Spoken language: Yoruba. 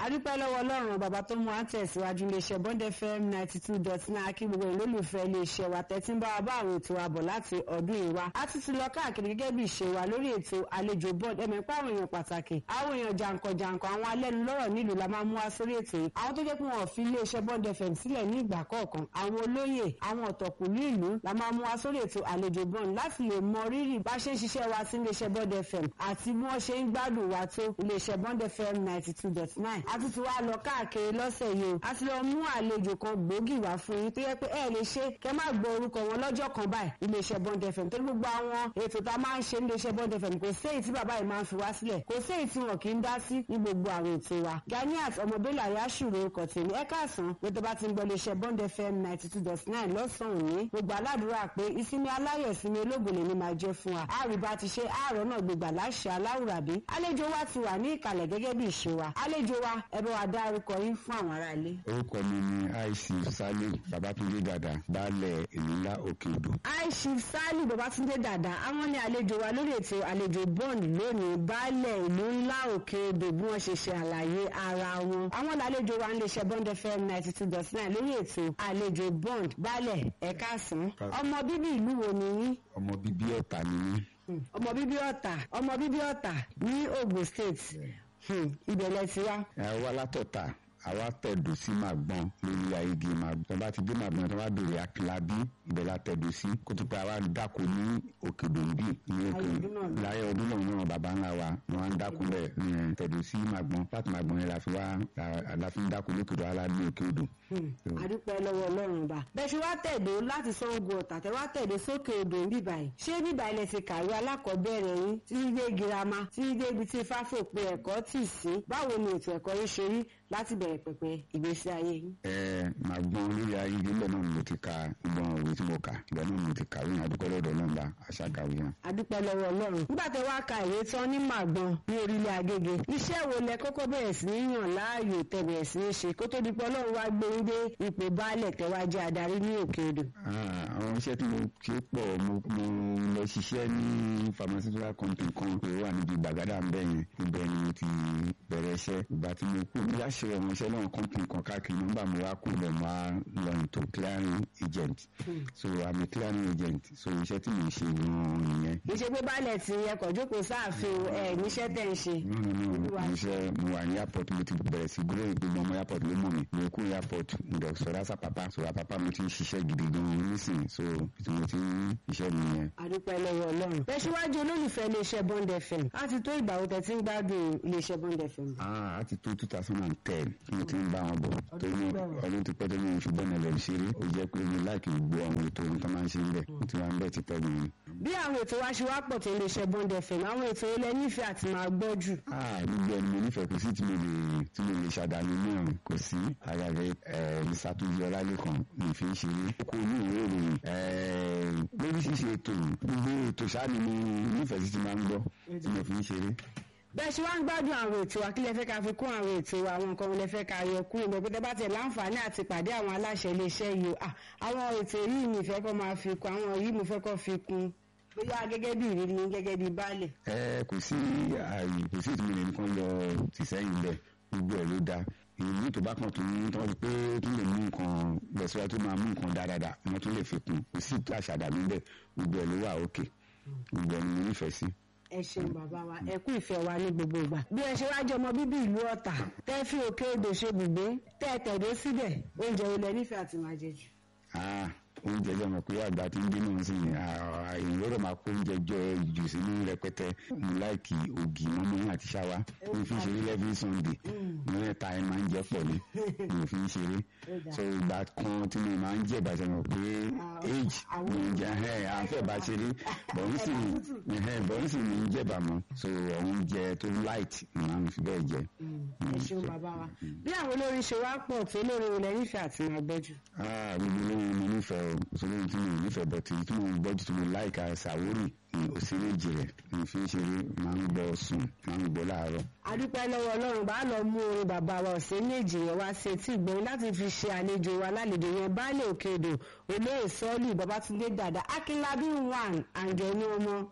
adúpẹ́ lọ́wọ́ ọlọ́run bàbá tó mú àtẹ̀síwájú iléeṣẹ́ bond fm ninety two dot nine kí gbogbo ìlólùfẹ́ iléeṣẹ́ wa tẹ́tí ń bá wa bá àwọn ètò wa bọ̀ láti ọdún yìí wá a ti ti lọ káàkiri gẹ́gẹ́ bí ìṣe wa lórí ètò àlejò bond ẹ̀mẹ̀ pa àwọn èèyàn pàtàkì àwọn èèyàn jàǹkànjàǹkàn àwọn alẹ́nulọ́rọ̀ nílùú la máa mú wá sórí ètò yìí àwọn tó jẹ́ pé wọn ò fi iléeṣẹ́ bond fm sílẹ̀ ní ìgbà kọ̀ọ̀kan àwọn olóyè àwọn ọ̀tọ̀kùlú ìlú la máa mú wá sórí ètò àlejò bond láti lè mọ rírì bá ṣe ń ṣiṣẹ́ wa sí iléeṣẹ́ bond fm àti bí wọ́n ṣe ń gbádùn wa tó iléeṣẹ́ bond fm ninety two dot nine a ti ti wá lọ káàkiri lọ́sẹ̀ yìí o a ti lọ mú àlejò kan gbòógì wá fún yín tó yẹ pé ẹ lè ṣe kẹ má gbọ́ orúkọ wọn lọ́jọ́ kan báyìí iléeṣẹ́ bond fm torí gbogbo àwọn ètò tá a máa ń ṣe ní iléeṣẹ́ bond fm kò sí èyí tí bàbá yìí máa ń fi wá sílẹ̀ kò sí èyí tí wọn kì í dá sí ní gbogbo àwọn ètò wa ganiat ọmọbélà yasuru orúkọ tèmi ẹ káàsán pé tó bá ti ń gbọ́ iléeṣẹ́ bond fm ninety two dot nine lọ́sàn-án òní gbogbo aládùúrà pé ìsinmi aláyọ̀ ìsinmi ológun lè ní máa jẹ́ fún wa àrùbá ti ṣe àárọ̀ náà gbégbà láṣẹ aláwùrábí àlejò wa ti wà ní ìkàlẹ̀ gẹ́gẹ́ bí ìṣe wa àlejò wa ẹ bá wa dárúkọ yín fún àwọn aráalé. orúkọ mi ni aisi salim babatunde dada baálẹ̀ ìlú ńlá òkè odò. aishif sali babatunde dada àwọn ní àlejò wa lórí ètò àlejò bond lónìí baálẹ̀ ìlú ńlá òkè odò bí wọ́n ṣe ṣe àlàyé ara wọn. àwọn làlejò wa ń lè ṣe bond fm ninety two dot nine lórí ètò àlejò bond baálẹ̀ ẹ̀ka àsán ọmọ bíbí ìlú wo ni yín ọmọ bíbí ọ̀tà ni mí. ọmọ bíbí ọ̀tà ọmọ bíbí ọ̀tà ní ogun state ibẹ̀ lẹ ti wá. ẹ wá látọ̀tà àwa tẹ̀dù sí màgbọ́n lórí ayégi màgbọ́n tó bá ti dé màgbọ́n tó bá bèrè akílábí ibẹ̀ la tẹ̀dù sí kó tó pé àwa dáko ní òkè dòǹbì ní òkè láyé ọdún náà náà bàbá ńlá wa ni wọ́n á ń dáko bẹ̀ ní tẹ̀dù sí màgbọ́n láti màgbọ́n yẹn la fi wá la fi ń dáko lókè odò alá ní òkè odò. àdúpẹ́ lọ́wọ́ ọlọ́run ọba bẹ́ẹ̀ ṣe wá tẹ̀dó láti Ṣàngó Ọ̀tà tẹ́ wá tẹ̀dó sókè odò ń bíbà yìí ṣé bíbà ilẹ̀ ti kàwé alákọ̀ọ́bẹ̀rẹ̀ yín títí dé girama títí dé ibi tí fáfòpin ẹ̀kọ́ tì sí báwo ni ètò ẹ̀kọ́ yín ṣe rí láti bẹ̀rẹ̀ pẹ̀pẹ̀ ìgbésí ayé yín. ẹ máa gbọ́n lórí ayégi ńbẹ náà mo ti ka gbọ́n òwe tí mo kà ibẹ̀ náà mo ti kàwé yẹn adúpẹ́ lọ́dọ̀ náà bá aṣáájú yẹn. adúpẹ́ lọ́wọ́ ọlọ́run nígbà tẹ́ wá ka ìwé tán ní màgbọ́n ní orílẹ̀ agége iṣẹ́ wo lẹ kọ́kọ́ bẹ̀rẹ̀ sí ní yàn láàyò tẹ́ bẹ̀rẹ̀ sí ní ṣe kó tó di pé ọlọ́run wá gbé yín dé ipò baálẹ̀ tẹ́ wá jẹ́ adarí ní òkè odò. àwọn iṣẹ́ tí mo ṣe pọ̀ mo lọ ṣiṣẹ́ ní pharmaceutical company kan pé ó wà níbi gbàgádà ń bẹ̀ yẹn ibẹ̀ ni mo ti bẹ̀rẹ̀ iṣẹ́ ìgbà tí mo kú bí láṣẹ ọmọọṣẹ́ náà company kan káàkiri nígbà mo wá kú lọ mo wá lọ into clearing agent so i'm a clearing agent so iṣẹ́ tí mo ṣe gan-an nìyẹn. kì í ṣe pé baálẹ̀ tí ẹkọ̀ jókòó sáàfin ẹ̀ níṣẹ́ tẹ̀ ń ṣe. no no no iṣẹ́ mo wà ní airport mo ti bẹ̀rẹ̀ sí gbúrò gbogbo ọmọ airport ló mọ̀ mi mo kú airport mo dẹ̀ sọ̀rọ̀ àṣà pàpà sọ̀rọ̀ pàpà mo ti ń ṣiṣẹ́ gidi gan-an nísìnyí so tí mo ti ń iṣẹ́ nìyẹn. àdúpẹ́ lọ́wọ́ ọlọ́run tẹ̀síwájú olólùfẹ́ iléeṣẹ́ bond fm á ti tó ìgbà wo tẹ̀ tí ń gbádùn iléeṣẹ́ bond fm. ah á ti tó two thousand and ten tí mo ti ń bá wọn bọ̀ torí ọdún ti pẹ́ tó ní oṣù bọ́ọ̀nù ẹ̀lẹ́ ṣeré ó jẹ́ pé mo láìkì gbogbo àwọn ètò ohun tó máa ń ṣe níbẹ̀ mo ti wá ń bẹ̀ ti pẹ́ gan-an. bí àwọn ètò wa ṣe wá pọ̀ tó iléeṣẹ́ bond fm àwọn ètò ilẹ̀ nífẹ̀ẹ́ àti máa gbọ́ jù. ah gbogbo ẹni mo nífẹ̀ẹ́ kò sí tí mo lè tí mo lè ṣàdánù náà kò sí ara rẹ ìṣàtúnjẹ ọlálẹ́kan mi fi ń ṣeré kó ní ìwé ìròyìn lórí ṣíṣe ètò gbogbo ètò sáà ni mo nífẹ̀ẹ́ sí ti máa ń gbọ́ tí mo fi ń ṣeré bẹ́ẹ̀ ṣe wá ń gbádùn àwọn ètò wa kí lẹ fẹ́ ká fi kún àwọn ètò wa àwọn nǹkan lẹ fẹ́ ká yọ kúrò bẹ́ẹ̀ pété bá tẹ̀ láǹfààní àti pàdé àwọn aláṣẹ iléeṣẹ́ yìí o àwọn ètò yìí mi fẹ́ kọ́ máa fi kún àwọn yìí mo fẹ́ kọ́ fi kún bóyá gẹ́gẹ́ bí ìrírí yín gẹ́gẹ́ bí baálẹ̀. ẹ kò sí ààyè kò sí ìtumọ̀ nìkan yọ tìsẹ́yìn bẹ́ẹ̀ gbogbo ẹ̀ ló dáa ìlú tó bá kàn tó ń tọ́ pé tó lè mú nǹkan lọ́síwájú tó máa mú nǹkan dáadáa wọ́n tún lè fi kún kò sí àṣàdàmú bẹ́ẹ̀ gbogbo ẹ̀ ló wà òkè gbogbo ẹ̀ ni mo nífẹ̀ẹ́ sí ẹ ṣeun bàbá wa ẹ kú ìfẹ́ wa ní gbogbo ìgbà. bí ẹ ṣe wá jẹ ọmọ bíbí ìlú ọ̀tà tẹ́ fi òkè odò ṣe bùgbé tẹ́ ẹ tẹ̀dó síbẹ̀ oúnjẹ ilẹ̀ nífẹ̀ẹ́ àti máa jẹ jù. oúnjẹ jẹ́ ọmọ pé àgbà tí ń bínú sí i èyí lọ́dọ̀ máa kó oúnjẹ jọ jù sínú rẹpẹtẹ mo láìkì ògì mọ́mọ́ àti ṣáwá mo fi ń ṣeré lẹ́fí sunday mo mẹ́ta ẹ máa ń jẹ́ pọ̀ ní mo fi ń ṣeré so ìgbà kan tí mo máa ń jẹ́ ìbàjẹ́ mọ̀ pé age mo ń jẹ ẹ̀ àfẹ́ bá ṣeré bọ̀n sì bọ̀n sì mi ń jẹ̀bà mọ́ so oúnjẹ tó light máa ń fi bẹ́ẹ̀ jẹ. ẹ ṣeun bàbá wa bí àwọn olórin ṣe wá pọ̀ tó lórí ilẹ̀ nífẹ̀ẹ́ àti máa gbẹ́jù. gbogbo olórin mo nífẹ̀ẹ́ òṣèlú tí mo nífẹ̀ẹ́ bọ̀ tí tí mo ń gbọ́jú tí mo láìka ṣàwórì òṣèré jìrẹ̀ mo fi ń ṣeré máa ń gbọ́ sùn máa ń gbọ́ láàárọ̀. adúpẹ́ lọ́wọ́ ọlọ́run bá lọ mú orin bàbá wa ọ̀sẹ̀ méjì yẹn wá sí etí ìgbẹ́yìn láti fi ṣe àlejò wa lálejò yẹn baálé òkèdè olóyè sọ́ọ̀lù babatunde dàda akínlábí one àǹjẹ̀ní ọmọ